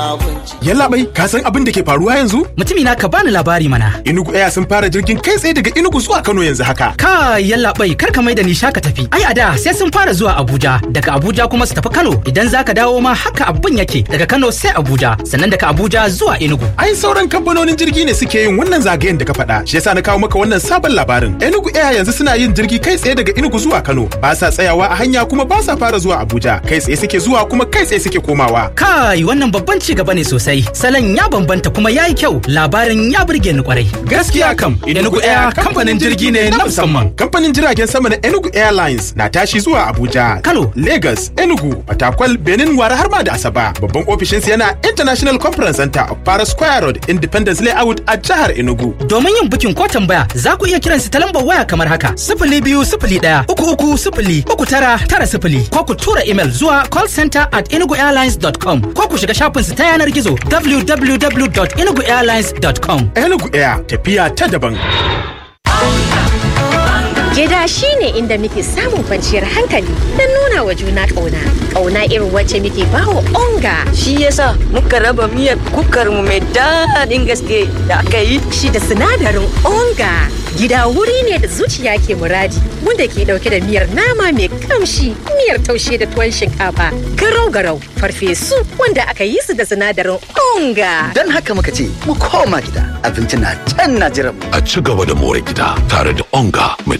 Yalla bai, ka san abin da ke faruwa yanzu? Mutumi na ka bani labari mana. Inugu Air sun fara jirgin kai tsaye daga Inugu zuwa Kano yanzu haka. Ka yalla bai kar ka mai da ni shaka tafi. Ai a da sai sun fara zuwa Abuja, daga Abuja kuma su tafi Kano. Idan zaka dawo ma haka abin yake daga Kano sai Abuja, sannan daga Abuja zuwa Enugu. Ai sauran kamfanonin jirgi ne suke yin wannan zagayen da ka faɗa. Shi yasa na kawo maka wannan sabon labarin. Enugu Air yanzu suna yin jirgi kai tsaye daga Enugu zuwa Kano. Ba sa tsayawa a hanya kuma ba sa fara zuwa Abuja. Kai tsaye suke zuwa kuma kai tsaye suke komawa. Kai wannan babban ci gaba ne sosai. Salon ya bambanta kuma ya yi kyau. Labarin ya burge ni kwarai. Gaskiya kam, Enugu Air kamfanin jirgi ne na musamman. Kamfanin jiragen sama na Enugu Airlines na tashi zuwa Abuja, Kano. Lagos, Enugu, Fatakwal, Benin, Wara har ma da Asaba. Babban ofishinsu yana International Conference Center of Para Square Road, Independence Layout a jihar Enugu. Domin yin bukin ko tambaya za ku iya kiransu ta lambar waya kamar haka sifili biyu sifili ɗaya uku uku sifili uku tara tara sifili ko ku tura imel zuwa callcenter at enuguairlines.com ko ku shiga shafinsu ta yanar gizo www.enuguairlines.com. Enugu Air tafiya ta daban. Gida shi ne inda muke samun kwanciyar hankali don nuna wa juna ƙauna. Ƙauna irin wacce muke bawa onga. Shi yasa muka raba miyar kukar mu mai daɗin gaske da aka yi. Shi da sinadarin onga. Gida wuri ne da zuciya ke muradi wanda ke ɗauke da miyar nama mai kamshi, miyar taushe da tuwon shinkafa, garau-garau, farfesu wanda aka yi su da sinadarin onga. Don haka muka ce mu koma gida abinci na can na jiran mu. a ci gaba da more gida tare da onga mai